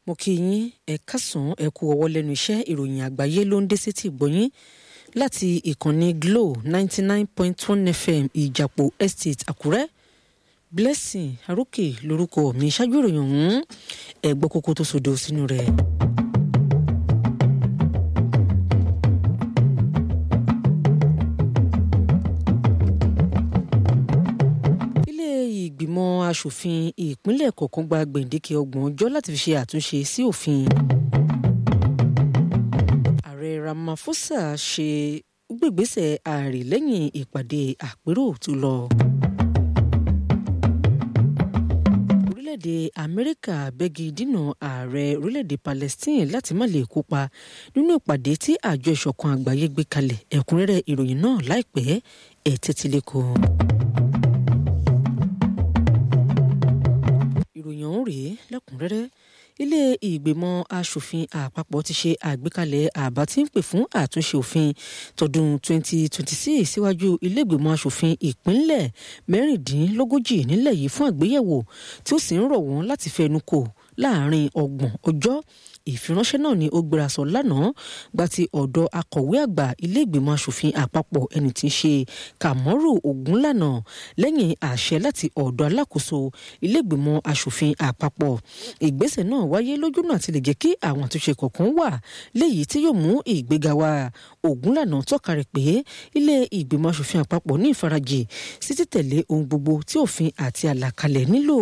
mo kí yín ẹ kásán ẹ kú ọwọ́ lẹ́nu iṣẹ́ ìròyìn àgbáyé ló ń dé sétí ìgbọ́yín láti ìkànnì Glo ninety nine point one FM ìjàpọ̀ estate Àkúrẹ́ Blessing Arókè lórúkọ mi ṣáájú ìròyìn ọ̀hún ẹ gbọ́ kókó tó sodo sínú rẹ̀. ìgbìmọ̀ asòfin ìpínlẹ̀ kọ̀ọ̀kan gba gbèǹdéke ọgbọ̀n ọjọ́ láti fi ṣe àtúnṣe sí òfin. ààrẹ Ramaphosa ṣe gbègbèsè ààrẹ lẹ́yìn ìpàdé àpérò tó lọ. orílẹ̀-èdè Amẹ́ríkà bẹ́gi dínà ààrẹ orílẹ̀-èdè Palestine láti má lè kópa nínú ìpàdé tí àjọ ìṣọ̀kan àgbáyé gbé kalẹ̀ ẹ̀kúnrẹ́rẹ́ ìròyìn náà láìpẹ́ ẹ̀ tẹ́tí lẹ́kọ̀ọ́. ìròyìn ọ̀hún rèé lẹ́kùnrẹ́rẹ́ ilé ìgbìmọ̀ asòfin àpapọ̀ ti ṣe àgbékalẹ̀ àbá tí ń pè fún àtúnṣe òfin tọdún 2026 síwájú ilé ìgbìmọ̀ asòfin ìpínlẹ̀ mẹ́rìndínlógójì nílẹ̀ yìí fún àgbéyẹ̀wò tí ó sì ń rọ̀ wọ́n láti fẹnu kò láàrin ọgbọ̀n ọjọ́ ìfiránṣẹ́ náà ni ó gbéra sọ lánàá gba ti ọ̀dọ̀ akọ̀wé àgbà ilé ìgbìmọ̀ asòfin àpapọ̀ ẹni tí ń ṣe Kàmọ́rù Ògúnlànà lẹ́yìn àṣẹ láti ọ̀dọ̀ alákòóso ilé ìgbìmọ̀ asòfin àpapọ̀ ìgbésẹ̀ náà wáyé lójúnà àti lè jẹ́ kí àwọn àtúnṣe kọ̀ọ̀kan wà léyìí tí yóò mú ìgbéga wá Ògúnlànà tọ́ka rẹ̀ pé ilé ìgbìmọ̀ asòfin àpapọ̀ ní ìfarajì sí títẹ̀lé ohun gbogbo tí òfin àti àlàkalẹ̀ nílò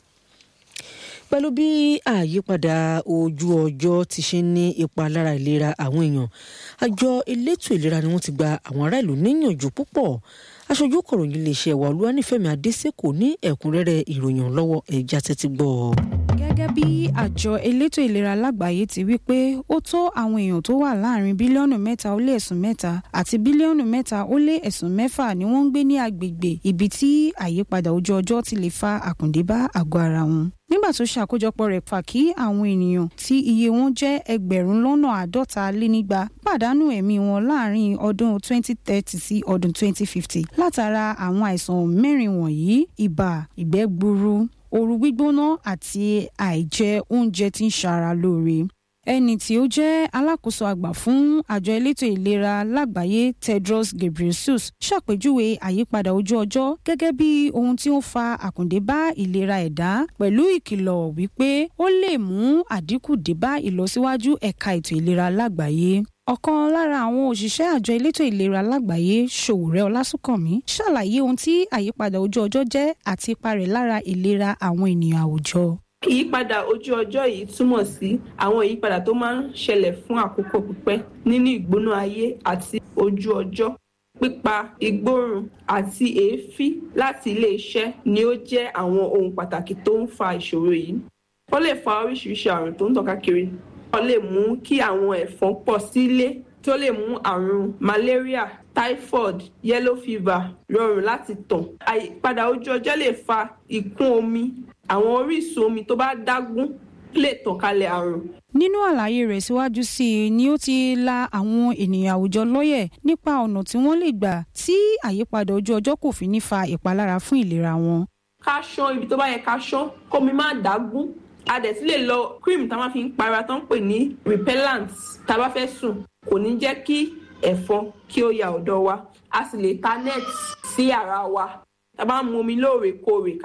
pẹ̀lú bí àyípadà ojú ọjọ́ ti ṣe ní ipa lára ìlera àwọn èèyàn àjọ elétò ìlera ni wọ́n ti gba àwọn ará ìlú níyànjú púpọ̀ aṣojú kọ̀ròyìn iléeṣẹ́ wa olúwanífẹ̀mí adésèkò ní ẹ̀kúnrẹ́rẹ́ ìròyìn lọ́wọ́ ẹ̀já tẹ́tí gbọ́. gẹ́gẹ́ bí àjọ elétò ìlera lágbàáyé ti wí pé ó tó àwọn èèyàn tó wà láàrin bílíọ̀nù mẹ́ta ó lé ẹ̀sùn mẹ́ta àti bílíọ̀nù mẹ́ta ó lé ẹ̀sùn mẹ́fà ni wọ́n ń gbé ní agbègbè ibi tí àyípadà ojú ọjọ́ ti lè fa àkùndé bá àgọ́ ara wọn nígbà tó ṣàkójọpọ̀ rẹ̀ fà kí àwọn ènìyàn tí iye wọn jẹ́ ẹgbẹ̀rún lọ́nà àádọ́ta lé nígba pàdánù ẹ̀mí wọn láàrin ọdún 2030 sí ọdún 2050 látara àwọn àìsàn mẹ́rin wọ̀nyí ibà ìgbẹ́ gbuuru ooru gbígbóná àti àìjẹ oúnjẹ tí ń ṣara lóore ẹni tí ó jẹ́ alákòóso àgbà fún àjọ elétò ìlera lágbàáyé Tedros Ghebreyesus ṣàpèjúwe àyípadà ojú ọjọ́ gẹ́gẹ́ bí ohun tí ó fa àkùndé bá ìlera ẹ̀dá pẹ̀lú ìkìlọ̀ wípé ó lè mú àdínkù dé bá ìlọsíwájú ẹ̀ka ètò ìlera lágbàáyé ọ̀kan lára àwọn òṣìṣẹ́ àjọ elétò ìlera lágbàáyé Ṣòwòrẹ́ Ọlásùnkànmí ṣàlàyé ohun tí àyípadà ojú ọjọ́ jẹ́ àti ipa rẹ̀ lára ìlera àwọn ènìyàn àwùjọ ìyípadà ojú ọjọ́ yìí túmọ̀ sí àwọn ìyípadà tó máa ń ṣẹlẹ̀ fún àkókò pípẹ́ nínú ìgbóná ayé àti ojú ọjọ́ pípa ìgbóòrùn àti èéfín láti ilé iṣẹ́ ni ó jẹ́ àwọn ohun pàtàkì tó ń fa ìṣòro yìí ó lè fa oríṣiríṣi àrùn tó ń tàn káàkiri ó lè mú kí àwọn ẹ̀fọn pọ̀ sílé tó lè mú àrùn malaria typhoid yellow fever rọrùn láti tàn àyípadà ojú ọjọ́ lè fa ìkún omi àwọn orísun omi tó bá dágún lè tàn kálẹ̀ àrùn. nínú àlàyé rẹ̀ síwájú sí i ni ó ti la àwọn ènìyàn àwùjọ lọ́yẹ̀ nípa ọ̀nà tí wọ́n lè gbà tí àyípadà ojú ọjọ́ kò fi ní fa ìpalára fún ìlera wọn. ká ṣán ibi tó bá yẹ ká ṣán kómi má dágún a dẹ̀ sì lè lo cream tá a máa fi ń para tó ń pè ní repellent tá a bá fẹ́ sùn kò ní jẹ́ kí ẹ̀fọn kí ó ya ọ̀dọ̀ wa a sì lè ta net sí yàrá wa tá a bá ń mu omi lóòrèkóòrè ká